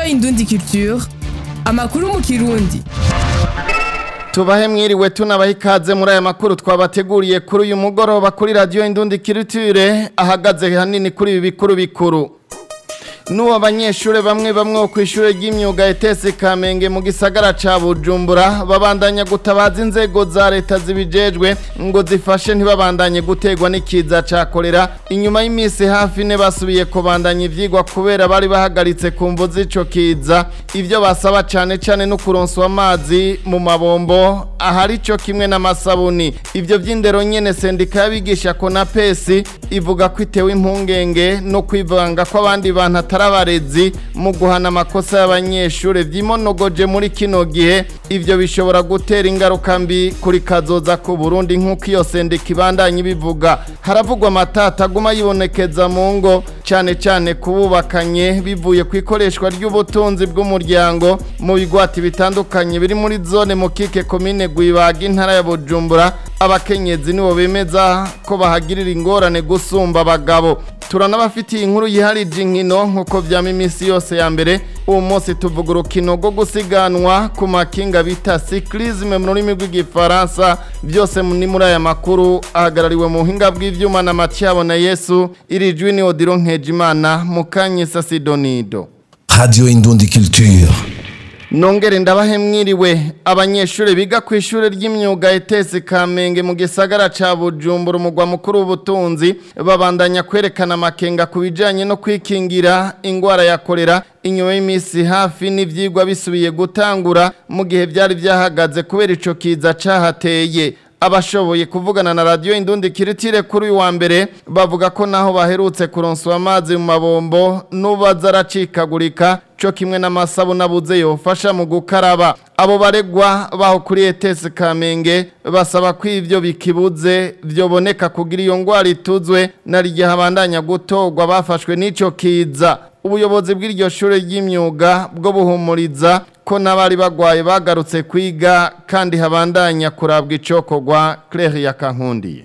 Indundi Culture amakuru mu kirundi tubahe mwiriwe tunabaha ikaze muri aya makuru twabateguriye kuri uyu mugoroba kuri radiyo indundi kirutire ahagaze hanini kuri ibi bikuru bikuru n'ubu abanyeshuri bamwe bamwe ku ishuri ry'imyuga etesi kamenge mu gisagara ca bujumbura babandanya gutabaza inzego za leta zibijejwe ngo zifashe ntibabandanye gutegwa n'ikiza ca kolera inyuma y'iminsi hafi ine basubiye kubandanya ivyigwa kubera bari bahagaritse ku mvu z'ico kiza ivyo basaba cane cane no kuronswa amazi mu mabombo ahari co kimwe n'amasabuni ivyo vy'indero nyene sendika y'abigisha konapesi ivuga ko itewe impungenge no kwivanga kw'abandi bantu atari abarezi mu guhana amakosa y'abanyeshuri vyimonogoje muri kino gihe ivyo bishobora gutera ingaruka mbi kuri kazoza ku Burundi nk'uko iyo sendika ibandanye bivuga haravugwa amatata aguma yibonekeza mu ngo cane cane kububakanye bivuye ku ikoreshwa ry'ubutunzi bw'umuryango mu bigwati bitandukanye biri muri zone mukike komine Gwibaga intara ya Bujumbura abakenyezi nibo bemeza ko bahagirira ingorane gusumba abagabo turanabafitiye inkuru yiharije inkino nk'uko vyama iminsi yose ya mbere uwo munsi tuvuga urukino rwo gusiganwa ku makinga bita cyclisme mu rurimi rw'igifaransa byose ni muri aya makuru ahagarariwe mu buhinga bw'ivyuma na Mathiabo na Yesu iri jwi ni Odiro Nkejimana Mukanyisa Sidonido Radio Indundi Culture. Nongere ndabahe mwiriwe abanyeshuri biga ku ishuri ry'imyuga etesi Kamenge mu gisagara ca Bujumbura umugwa mukuru w'ubutunzi babandanya kwerekana amakenga ku bijanye no kwikingira ingwara ya kolera inyuma y'imisi hafi n'ivyigwa bisubiye gutangura mu gihe vyari vyahagaze kubera ico kiza cahateye abashoboye kuvugana na radio indundi kiritire kuri uyu wa mbere bavuga ko naho baherutse kuronswa amazi mu mabombo nubaza aracikagurika co kimwe n'amasabuni abuze yofasha mu gukaraba abo baregwa baho kuri etesi kamenge basaba ko ivyo bikibuze vyoboneka kugira iyo ngwara ituzwe nariryo habandanya gutorwa bafashwe n'ico kiza ubuyobozi bw'iryo shure ry'imyuga bwo buhumuriza ko n'abari bagwaye bagarutse kwiga kandi habandanya kurabwa icokorwa Claire Yakankundiye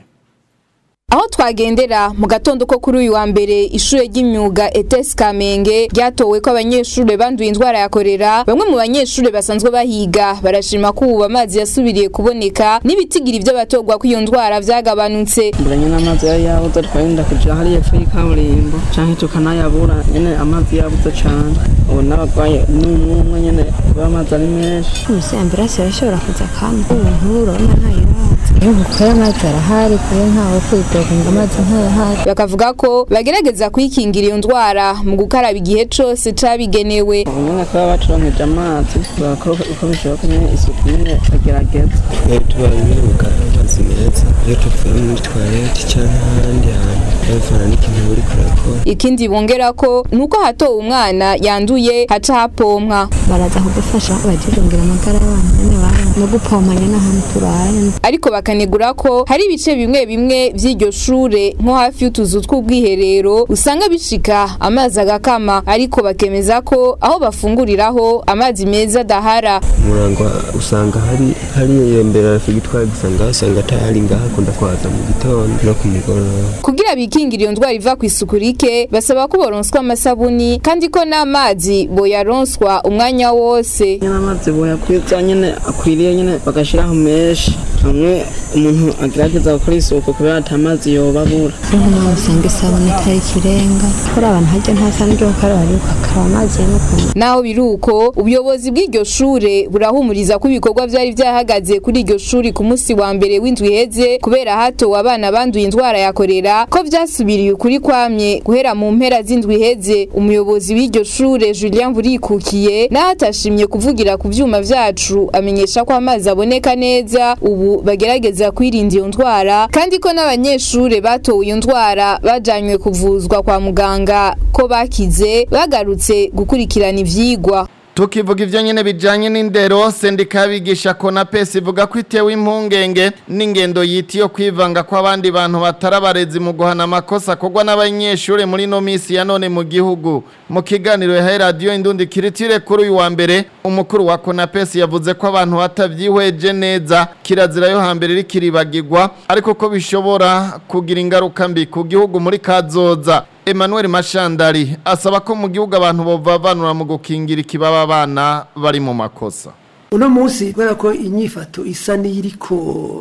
aho twagendera mu gatondo ko kuri uyu wa mbere ishure ry'imyuga ETS Kamenge ryatowe ko abanyeshure banduye indwara ya korera bamwe mu banyeshure basanzwe bahiga barashima ko ubu amazi yasubiriye kuboneka n'ibitigira ivyo batogwa ko iyo ndwara vyagabanutse mbura nyene amazi yari yabuze twarinda kuja hariya epfo y'ikaburimbo canke tukanayabura nyene amazi yabuze cane ubu n'abagwaye n'umwumwe nyene kuba amazi ari menshi Musi ambulance irashobora kuza kandi ubu nkuru urabona ntayiraza iyo mukora amazi arahari kuyo ntawe kwitoga ngo amazi ntayahari bakavuga ko bagerageza kwikingira iyo ndwara mu gukaraba igihe cose cabigenewe ubu nyene kuba bacuronkeje amazi bakora uko bishoboka nyene isuku nyene bagerageza iyo tubaye imyuga amazi meza iyo tuvuye muri toilette canke ahandi hantu bavana n'ikintu buri kurakora ikindi bongera ko nuko hatowe umwana yanduye haca hapompwa baraza kudufasha bajirongera amagara y'abantu nyene bana no gupompa nyene ahantu turaye ariko bakanegura ko hari ibice bimwe bimwe vy'iryo shure nko hafi y'utuzu tw'ubwiherero usanga bishika amazi agakama ariko bakemeza ko aho bafunguriraho amazi meza adahara umurangwa usanga hari hari iyo mbere arafigitwara gusa ngaho usanga atahari ngaho akunda kwaza mu gitondo no ku mugoroba kugira bikingira iyo ndwara iva ku isuku rike basaba ko boronswa amasabuni kandi ko n'amazi boyaronswa umwanya wose nyene amazi boyakwiza nyene akwiriye nyene bagashiraho menshi hamwe umuntu agerageza gukora isuku kubera ata mazi yobabura niho nawe usanga isabune itari ikirenga kuri abantu harya ntasa n'iryo gukaraba ariko akaraba amazi y'umukuntu naho biri uko ubuyobozi bw'iryo shure burahumuriza ko ibikorwa vyari vyahagaze kuri iryo shuri ku munsi wa mbere w'indwi iheze kubera hatowe abana banduye indwara ya korera ko vyasubiriye ukuri kwamye guhera mu mpera z'indwi iheze umuyobozi w'iryo shure Julien Burikukiye naho atashimye kuvugira ku vyuma vyacu amenyesha ko amazi aboneka neza ubu bagerageza kwirinda iyo ndwara kandi ko n'abanyeshure batowe iyo ndwara bajanywe kuvuzwa kwa muganga ko bakize bagarutse gukurikirana ivyigwa tukivuga ivyo nyene bijanye n'indero sendika y'abigisha konapesi ivuga ko itewe impungenge n'ingendo yiti yo kwivanga kw'abandi bantu batari abarezi mu guhana amakosa akorwa n'abanyeshure muri no misi ya none mu gihugu mu kiganiro yahaye radiyo indundi kiritire kuri uyu wa mbere umukuru wa konapesi yavuze ko abantu batavyihweje neza kirazira yo hambere iriko iribagirwa ariko ko bishobora kugira ingaruka mbi ku gihugu muri kazoza Emmanuel Mashandari asaba ko mu gihugu abantu bovavanura mu gukingira ikibaba abana bari mu makosa uno munsi kubera ko inyifato isa n'iyiriko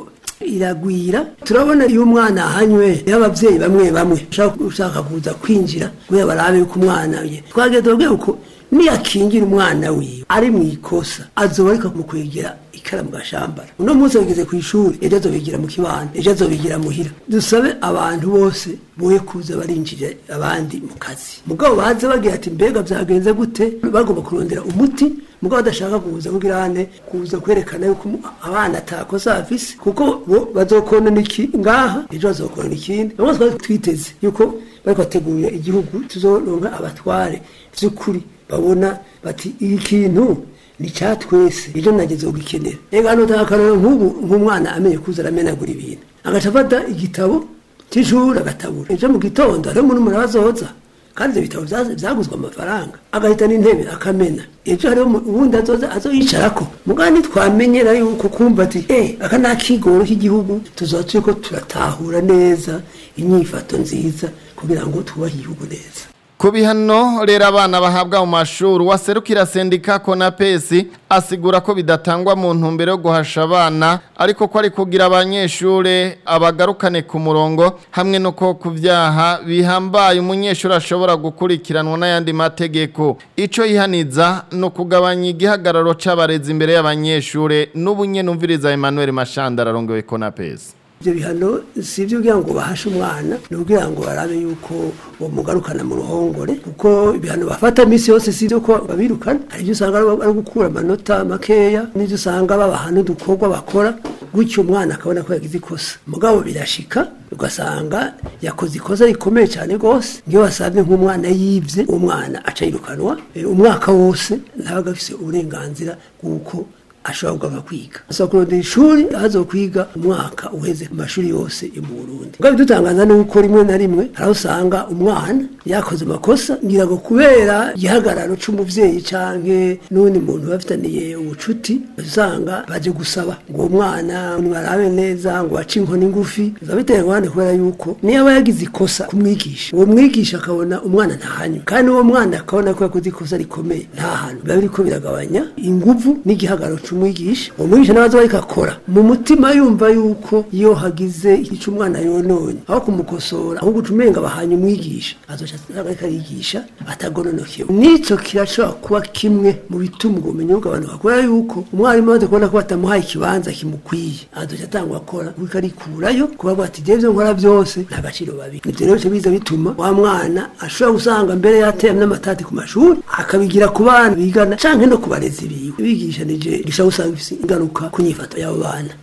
iragwira turabona iyo umwana ahanywe iyo ababyeyi bamwe bamwe ushaka kuza kwinjira kubera barabe yuko umwana we twageze tubabwira ko niyakingira umwana wiwe ari mu ikosa azoba ariko mu kwegera ikara mu gashambara uno munsi bageze ku ishuri ejo azobigira mu kibanda ejo azobigira muhira dusabe abantu bose boye kuza barinjira abandi mu kazi mugabo baze bagira ati mbega byagenze gute bagomba kurondera umuti mugabo badashaka kuza kugira ane kuza kwerekana yuko abana atakosa afise kuko bo bazokona iki ngaha ejo bazokona ikindi bamwe twari twiteze yuko bari bategurira igihugu tuzoronka abatware vy'ukuri babona bati iki kintu ni cya twese ejo nageze ugikenera reka hano akarorero nk'ubu nk'umwana amenye kuza aramenagura ibintu agaca afata igitabo cy'ishuri agatabura ejo mu gitondo hariho umuntu umuntu abazoza kandi ibyo bitabo byaguzwe amafaranga agahita n'intebe akamena ejo hariho ubundi azoza azoyicarako mugani twamenyera yuko kumva ati eh aka ni akigoro k'igihugu tuzoba turi ko turatahura neza inyifato nziza kugira ngo twubahe igihugu neza ku bihano rero abana bahabwa mu mashuri waserukira sendika konapesi asigura ko bidatangwa mu ntumbero yo guhasha abana ariko ko ari kugira abanyeshuri abagarukane ku murongo hamwe no ko ku byaha bihambaye umunyeshuri ashobora gukurikiranwa n'ayandi mategeko icyo yihaniza ni ukugabanya igihagararo cy'abarezi imbere y'abanyeshuri n'ubunye numviriza Emmanuel Mashandara arongoye konapesi ibyo bihano si ibyo kugira ngo bahashe umwana ni ukugira ngo barabe yuko bamugarukana mu ruhongore kuko ibihano bafata iminsi yose si ibyo ko babirukana hari ibyo usanga ari gukura amanota makeya n'ibyo usanga babaha n'udukorwa bakora gutyo umwana akabona ko yagize ikosa mugabo birashika ugasanga yakoze ikosa rikomeye cyane rwose niyo wasabye nk'umwana yibye uwo mwana aca yirukanwa umwaka wose ntabaga afite uburenganzira bw'uko ashobora kuganga kwiga asaba kurondera ishuri azo kwiga umwaka uheze mu mashuri yose yo mu Burundi ngabe dutangaza nuko rimwe na rimwe hari usanga umwana yakoze amakosa ngira ngo kubera igihagararo c'umuvyeyi canke n'undi muntu bafitaniye ubucuti usanga baje gusaba ngo umwana nibarabe neza ngo bace inkoni ngufi biba biteye ngwane kubera yuko niyo aba yagize ikosa kumwigisha uwo mwigisha akabona umwana ntahanywe kandi uwo mwana akabona ko yakoze ikosa rikomeye nta hantu biba biriko biragabanya inguvu n'igihagararo umwigisha uwo mwigisha nawe aza ariko akora mu mutima yumva yuko iyo hagize icyo umwana yononye aho kumukosora ahubwo uca umenga bahanye umwigisha azoca ariko arigisha atagononokewe n'icyo kirashobora kuba kimwe mu bituma ubwo bumenyi bugabanuka kubera yuko umwarimu amaze kubona ko batamuhaye ikibanza kimukwiye azoca atangwa akora kuko arikurayo kuba ati ibyo nkora byose nta gaciro babi ibyo rero biza bituma wa mwana ashobora gusanga mbere yateye n'amatati ku mashuri akabigira ku bana bigana canke no ku barezi biwe bigishanije gishobora gusanga bifite ingaruka ku nyifato y'abo bana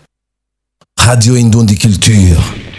Radio Indundi Culture.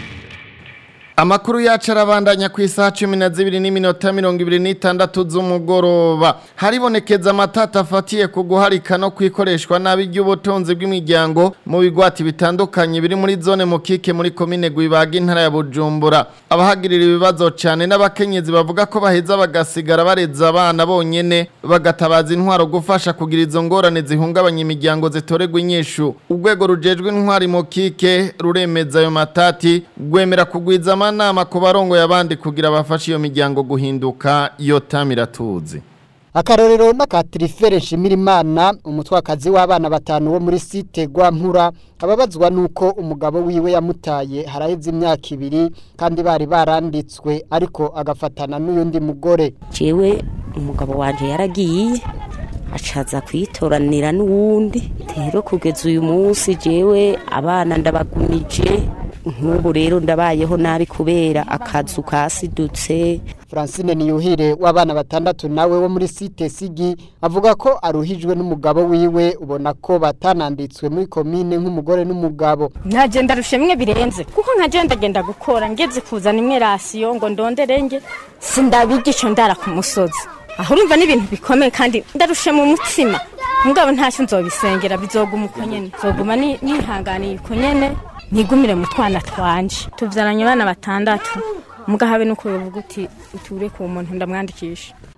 Amakuru yacu arabandanya ku isaha cumi na zibiri n'iminota mirongo ibiri n'itandatu z'umugoroba haribonekeza amatata afatiye ku guharika no kwikoreshwa nabi ry'ubutunzi bw'imiryango mu bigwati bitandukanye biri muri zone mukike muri komine Gwibaga intara ya Bujumbura abahagirira ibibazo cyane n'abakenyezi bavuga ko baheza bagasigara bareza abana bonyene bagatabaza intwaro gufasha kugira izo ngorane zihungabanya imiryango zitoregwa inyishu urwego rujejwe intwari mukike ruremeza ayo matati rwemera kugwiza amanama ku barongoye abandi kugira bafashe iyo miryango guhinduka iyo tamiratuzi akarorero n'akatirifere nshimirimana umutwakazi w'abana batanu wo muri site Rwampura ababazwa nuko umugabo wiwe yamutaye haraheze imyaka ibiri kandi bari baranditswe ariko agafatana n'uyundi mugore jewe umugabo wanje yaragiye acaza kwitoranira n'uwundi rero kugeza uyu munsi jewe abana ndabagumije nk'ubu rero ndabayeho nabi kubera akazu kasidutse Francine Niyuhire w'abana batandatu nawe wo muri site Sigi avuga ko aruhijwe n'umugabo wiwe ubona ko batananditswe muri komine nk'umugore n'umugabo nagenda rushemwe birenze kuko nkagenda genda gukora ngeze kuzana imwe rasiyo ngo ndonderenge sindabigisha ndara ku musozi aho urumva n'ibintu bikomeye kandi ndarushe mu mutsima mugabo ntacyo nzobisengera bizoguma uko nyene nzoguma nihanganiye uko nyene ntigumire mu twana twanje tuvyaranye abana batandatu mugahabe nuko yovuga uti uture ku muntu ndamwandikisha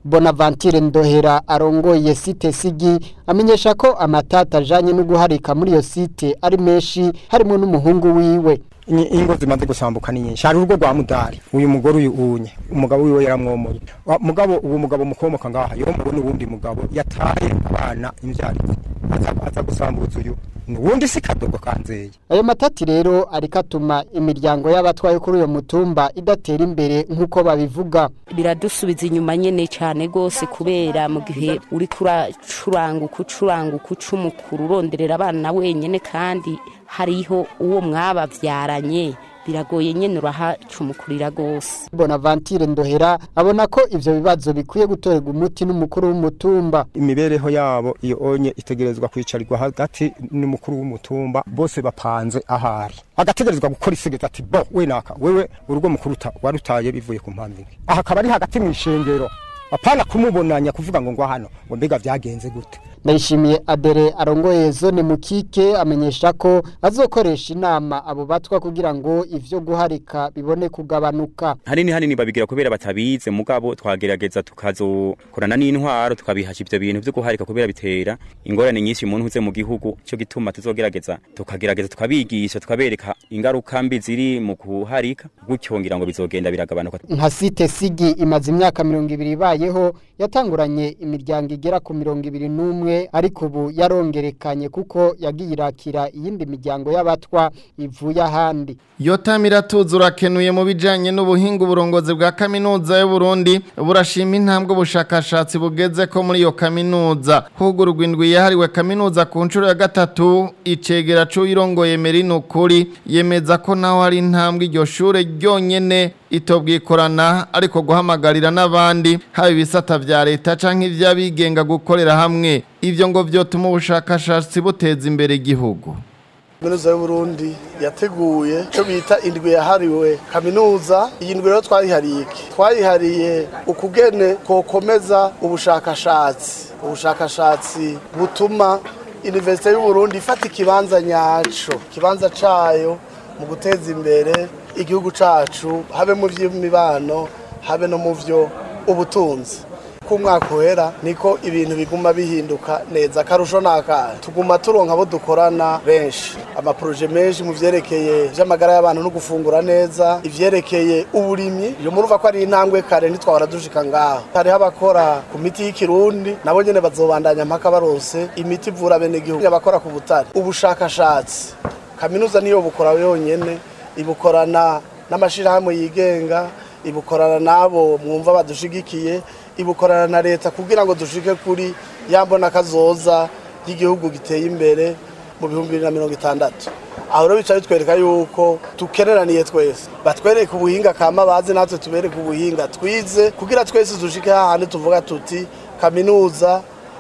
Bonaventure Ndohera arongoye site Sigi amenyesha ko amatata ajanye no guharika muri iyo site ari menshi harimo n'umuhungu wiwe Inyi- ingo zimaze gusambuka ni nyinshi hari urugo rwa mudari uyu mugore uyu unye umugabo wiwe yaramwomoye Wa- mugabo uwo mugabo mukomoka ngaha yomowe n'uwundi mugabo yataye abana imvyarizi aza, aza gusambuza uyu uwundi si kadogo kanzeye ayo matati rero ariko atuma imiryango y'abatwaye kuri uyo mutumba idatera imbere nk'uko babivuga biradusubiza inyuma nyene cyane gose kubera mu gihe uri kuracuranga ukucuranga ukucumukuru uronderera abana wenyene kandi hariho uwo mwabavyaranye biragoye nyene urahacumukurira gose Bonaventure Ndohera abona ko ivyo bibazo bikwiye gutorerwa umuti n'umukuru w'umutumba imibereho yabo iyo onye itegerezwa kwicarirwa hagati n'umukuru w'umutumba bose bapanze ahari agategerezwa gukora isigeza ati bo we naka wewe urugo mukuruta warutaye bivuye ku mpamvu imwe aha akaba ari hagati mu ishengero apana kumubonanya kuvuga ngo ngo hano ngo mbega vyagenze gute Ndayishimiye Adere arongoye zone mukike amenyesha ko azokoresha inama abo batwa kugira ngo ivyo guharika bibone kugabanuka hanini hanini babigira kubera batabize mugabo twagerageza tukazokorana n'intwaro tukabihasha ivyo bintu vyo guharika kubera bitera ingorane nyinshi umuntu uze mu gihugu cyo gituma tuzogerageza tukagerageza tukabigisha tukabereka ingaruka mbi ziri mu kuharika gutyo ngira ngo bizogenda biragabanuka nka site Sigi imaze imyaka mirongo ibiri ibayeho yatanguranye imiryango igera ku mirongo ibiri n'umwe ariko ubu yarongerekanye kuko yagiye irakira iyindi miryango y'abatwa ivuye ahandi Yotamira tuzu urakenuye mu bijanye n'ubuhinga uburongozi bwa kaminuza y'u Burundi burashima intambwe ubushakashatsi bugeze ko muri iyo kaminuza hugururwa indwi yahariwe kaminuza ku nshuro ya gatatu icegera c'uyirongoye Merino kuri yemeza ko naho hari intambwe iryo shure ryonyene itobwikorana ariko guhamagarira n'abandi haba ibisata vya leta canke ivy'abigenga gukorera hamwe ivyo ngo vyotuma ubushakashatsi buteza imbere igihugu kaminuza y'uburundi yateguye icyo bita indwi yahariwe kaminuza iyi ndwi rero twayihariye iki twayihariye ukugene kokomeza ubushakashatsi ubushakashatsi butuma iniverisite y'uburundi ifata ikibanza nyaco ikibanza cayo mu guteza imbere igihugu cacu habe mu vy'imibano habe no mu vyo ubutunzi ko umwaka uhera niko ibintu biguma bihinduka neza akarusho n'akahe tuguma turonka abo dukorana benshi amaporoje menshi mu vyerekeye vy'amagara y'abantu no gufungura neza ivyerekeye uburimyi iyo murumva ko ari intambwe kare ntitwahora dushika ngaho hariho abakora ku miti y'ikirundi nabo nyene bazobandanya mpaka barose imiti ivura bene gihugu abakora ku butare ubushakashatsi kaminuza niyo bukora yonyene ibukorana n'amashirahamwe yigenga ibukorana n'abo mwumva badushigikiye ibukorana na leta kugira ngo dushike kuri yambona kazoza y'igihugu giteye imbere mu bihumbi bibiri na mirongo itandatu aho rero bica bitwereka yuko dukeneraniye twese batwereke ubuhinga kama bazi natwe tubereke ubuhinga twize kugira twese dushike hahandi tuvuga tuti kaminuza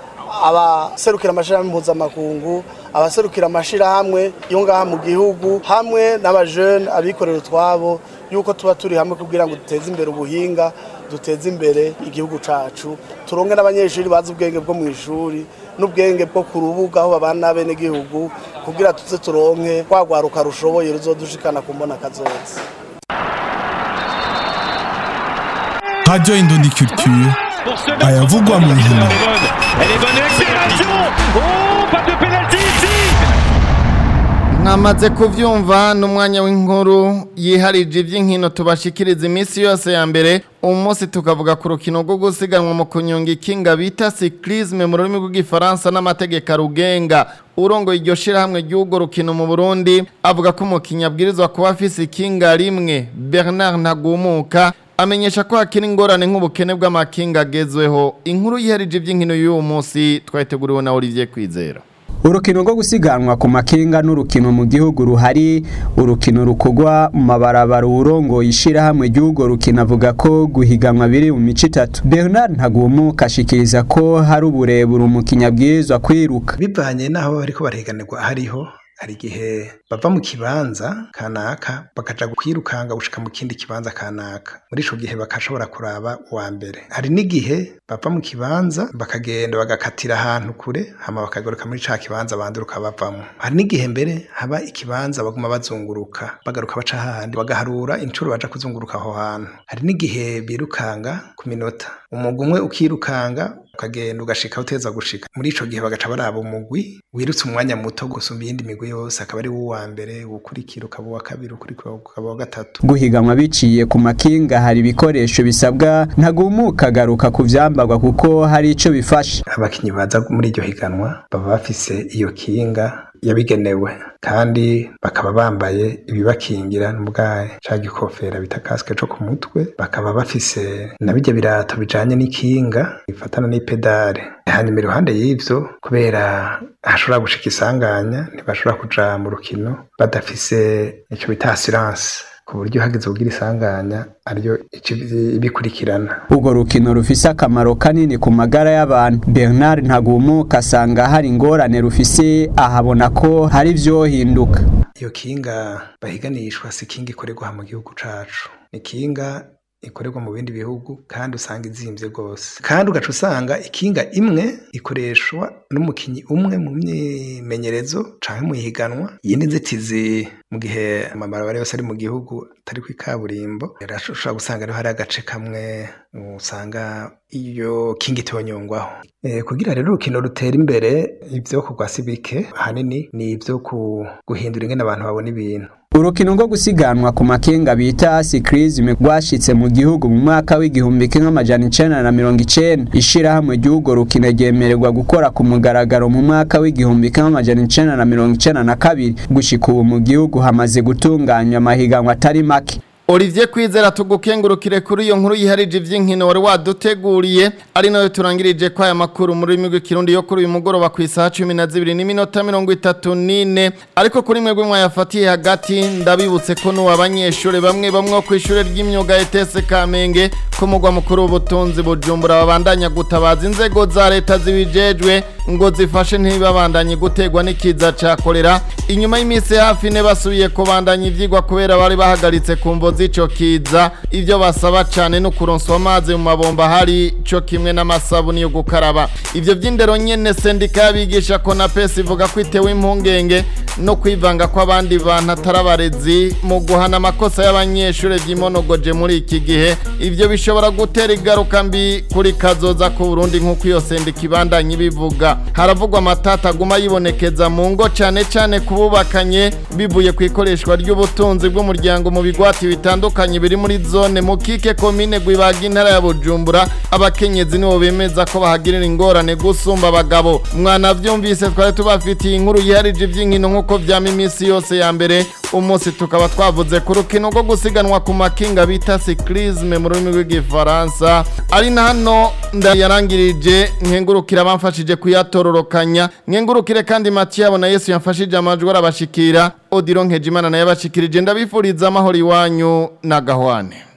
abaserukira amashirahamwe mpuzamakungu abaserukira amashirahamwe yo ngaha mu gihugu hamwe n'abajene abikorera utwabo yuko tuba turi hamwe kugira ngo duteze imbere ubuhinga duteze imbere igihugu cacu turonke n'abanyeshuri bazi ubwenge bwo mu ishuri n'ubwenge bwo ku rubuga aho babana n'abenegihugu kugira tuze turonke rwagwaruka rushoboye ruzodushikana ku mbona kazoza Radio Indondi Culture ayavugwa mu nkino mwamaze kuvyumva n'umwanya w'inkuru yiharije ivy'inkino tubashikiriza iminsi yose ya mbere umunsi tukavuga ku rukino rwo gusiganwa mu kunyonga ikinga bita cyclisme mu rurimi rw'igifaransa n'amategeko arugenga urongoye iryo shirahamwe ry'urwo rukino mu Burundi avuga ko umukinnyi abwirizwa kuba afise ikinga rimwe Bernard Ntagumuka amenyesha ko hakiri ingorane nk'ubukene bw'amakinga agezweho inkuru yiharije ivy'inkino y'uwo munsi twayiteguriwe na Olivier Kwizera urukino rwo gusiganwa ku makinga n'urukino mu gihugu ruhari urukino rukogwa mu mabarabara urongoye ishirahamwe ry'urwo rukino avuga ko guhiganwa biri mu mico itatu Bernard Ntagumuka ashikiriza ko hari uburebure umukinnyi abwirizwa kwiruka bivanye n'aho bariko barahiganirwa hariho hari igihe bava mu kibanza kanaka bakaja kwirukanga gushika mu kindi kibanza kanaka muri ico gihe bakashobora kuraba uwa mbere hari n'igihe bava mu kibanza bakagenda bagakatira ahantu kure hama bakagaruka muri ca kibanza banduruka bavamwo hari n'igihe mbere haba ikibanza baguma bazunguruka bagaruka baca hahandi bagaharura incuro baja kuzunguruka aho hantu hari n'igihe birukanga ku minota umugwi umwe ukirukanga ukagenda ugashika uteza gushika muri ico gihe bagaca baraba umugwi wirutse umwanya muto gusumba iyindi migwi yose akaba ari uwa mbere ukurikira ukaba uwa kabiri ukurikira ukaba uwa gatatu guhiganwa biciye ku makinga hari ibikoresho bisabwa ntagumuka agaruka ku vyambarwa kuko hari ico bifasha abakinyi baza muri iryo higanwa baba bafise iyo kinga yabigenewe kandi bakaba bambaye ibibakingira n'ubwaye ca gikofera bita kasike co ku mutwe bakaba bafise na bijya birato bijanye n'ikinga bifatana n'ipedale hanyuma iruhande y'ivyo kubera hashobora gushika isanganya ntibashobora kuja mu rukino badafise ico bita assurance ku buryo hageze kugira isanganya ariyo ibikurikirana urwo rukino rufise akamaro kanini ku magara y'abantu bernard ntagumuka asanga hari ingorane rufise ahabona ko hari ivyohinduka iyo kinga bahiganishwa si kinga ikorerwa mu gihugu cacu ni kinga ikorerwa mu bindi bihugu kandi usanga izimvye rwose kandi ugaca usanga ikinga imwe ikoreshwa n'umukinyi umwe mu myimenyerezo canke mu ihiganwa iyindi nzitizi mu gihe amabarabara yose ari mu gihugu atari ku ikaburimbo urashobora gusanga ariho hari agace kamwe usanga iyo kinga itonyongwaho e, kugira rero urukino rutera imbere ivyo kugwa si bike ahanini ni ivyo guhindura ingene abantu babona ibintu urukino rwo gusiganwa ku makenga bita sikrizime rwashitse mu gihugu mu mwaka w'igihumbi kimwe amajana icenda na mirongo icenda ishirahamwe ry'urwo rukino ryemererwa gukora ku mugaragaro mu mwaka w'igihumbi kimwe amajana icenda na mirongo icenda na kabiri gushika ubu mu gihugu hamaze gutunganywa amahiganwa atari make Olivier Kwizera tugukengurukire kuri iyo nkuru yiharije ivy'inkino wari waduteguriye ari nayo turangirije kwa aya makuru muri rurimi rw'ikirundi yo kuri uyu mugoroba ku isaha 12 n'iminota 34 ariko kuri mwebwe mwayafatiye hagati ndabibutse ko n'uwa abanyeshure bamwe bamwe ku ishure ry'imyuga ETS Kamenge ko mugwa mukuru w'ubutunzi bujumbura babandanya gutabaza inzego za leta zibijejwe ngo zifashe ntibabandanye gutegwa n'ikiza ca kolera inyuma y'iminsi hafi ne basubiye kubandanya ivyigwa kubera bari bahagaritse kumvo z'ico kiza ivyo basaba cane no kuronswa amazi mu mabomba hari co kimwe n'amasabuni yo gukaraba ivyo vy'indero nyene sendika y'abigisha ko na pesi ivuga ko itewe impungenge no kwivanga kw'abandi bantu atarabarezi mu guhana amakosa y'abanyeshure vy'imonogoje muri iki gihe ivyo bishobora gutera igaruka mbi kuri kazoza ku Burundi nk'uko iyo sendika ibandanye bivuga haravugwa amatata aguma yibonekeza mu ngo cane cane kububakanye bivuye ku ikoreshwa ry'ubutunzi bw'umuryango mu bigwati bitandukanye biri muri zone mukike komine gwibaga intara ya Bujumbura abakenyezi nibo bemeza ko bahagirira ingorane gusumba abagabo mwana vyumvise twari tubafitiye inkuru yiharije ivy'inkino nk'uko vyama iminsi yose ya mbere umunsi tukaba twavuze ku rukino rwo gusiganwa ku makinga bita cyclisme mu rurimi rw'igifaransa ari na hano ndayarangirije nkengurukira abamfashije kuyatororokanya nkengurukire kandi Mathieu na Yesu yamfashije amajwi arabashikira Odilon Nkejimana naye abashikirije ndabifuriza amahoro iwanyu na gahwane